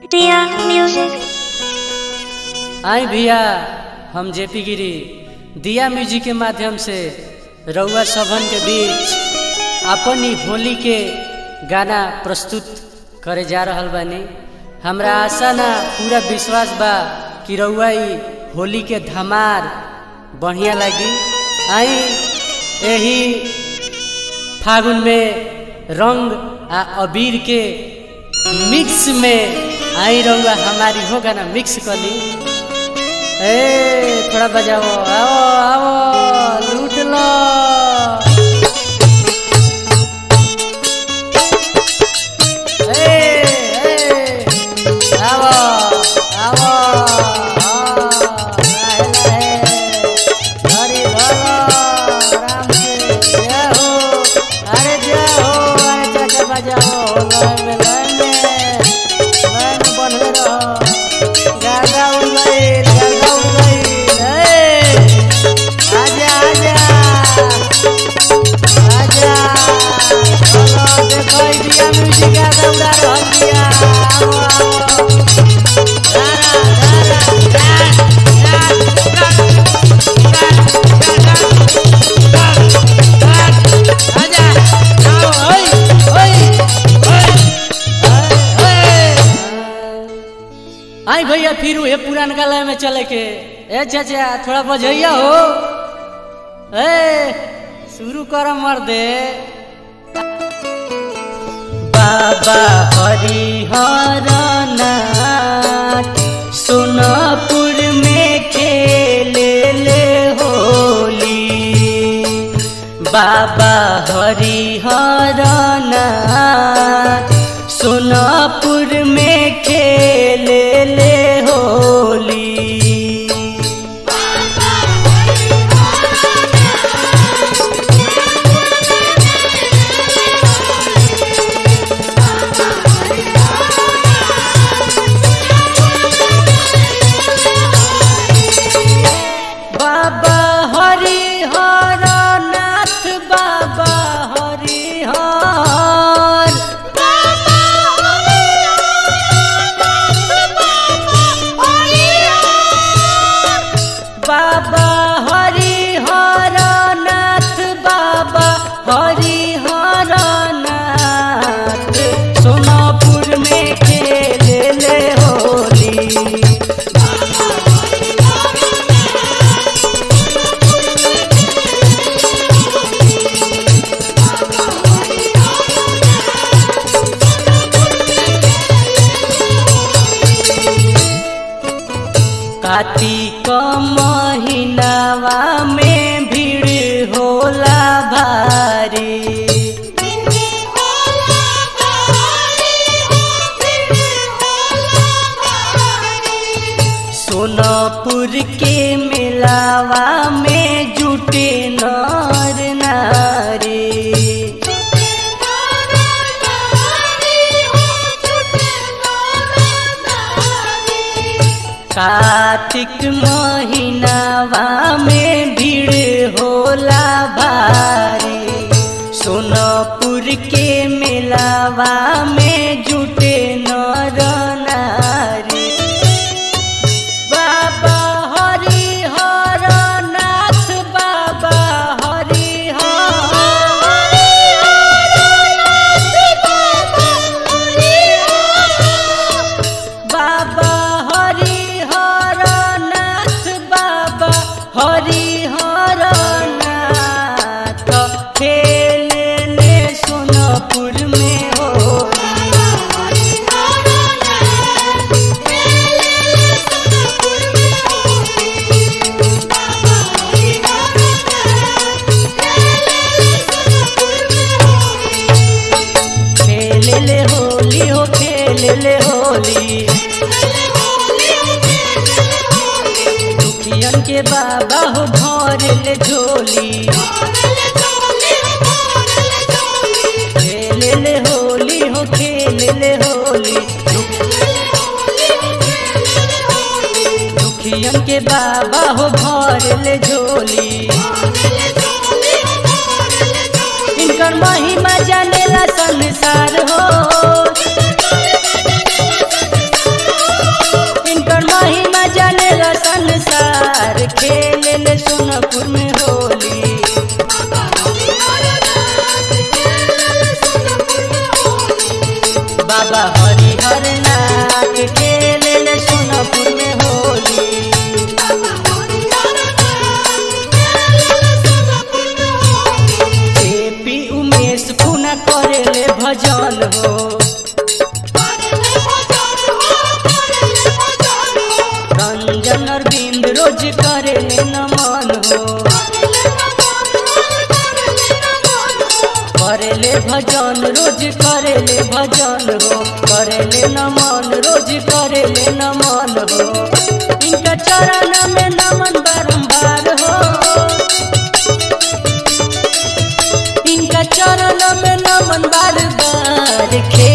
Dear Music. आई भैया हम JP गिरी दिया म्यूजिक के माध्यम से रउआ सभन के बीच अपन ही होली के गाना प्रस्तुत करे जा रहल बानी हमरा आशा ना पूरा विश्वास बा कि रउआ ई होली के धमार बढ़िया लगी आई यही फागुन में रंग आ अबीर के मिक्स में आई रहुआ हमारी हो गाना मिक्स कर ली ए थोड़ा बजाओ आओ आओ लूट लो ए, ए, आओ, आओ, आओ, लाहे, लाहे, धरी धरो, आराम से, जय हो, अरे जय हो, अरे चाचा बजाओ, लय में, लय में, लय में बनले रहो। गागा उड़ गइल, गागा उड़ गइल, ए, आजा, आजा, आजा, चलो, देखो, ई दिया म्यूजिक गागा उड़ा रहल बिया, आओ, आओ। धारा, धारा, धार, आजा, आओ, ओई, ओई, ओई, ओई, ओई। आई भैया फिर ये पुरान लय में चले के ए चाचा थोड़ा बजैया हो ए शुरू कर मर दे बाबा हरिहर नाथ सोनापुर में खेले ले होली बाबा हरिहर नाथ सोनापुर में खेले ले होली बाबा हरिहर नाथ बाबा हरिहर बाबा हरिहर नाथ बाबा हरिहर नाथ सोनापुर में खेले ले होली कार्तिक महीनावा में भीड़ होला भारी सोनापुर के मेलावा में जुटे नर नारी कार्तिक महीनावा में भीड़ होला भारी सोनापुर के मेलावा में जुटे नर नारी बाबा हरिहर नाथ बाबा हरिहर बाबा हरिहर नाथ बाबा हरिहर नाथ खेले ले सोनपुर में हो खेले ले होली हो खेले ले होली दुखियन के बाबा हो भर ले झोली खेले ले होली हो खेले ले होली दुखियन के बाबा हो भर ले झोली इनकर महिमा जानेला संसार हो बाबा हरिहर नाथ खेले ले सोनपुर में होली एपी उमेश पुना करेले भजन हो रंजन अरविंद रोज करेले नमन हो करेले भजन रोज करेले भजन हो करेले नमन रोज करेले नमन हो इनका चरण में नमन बारंबार हो इनका चरण में नमन बार बार खे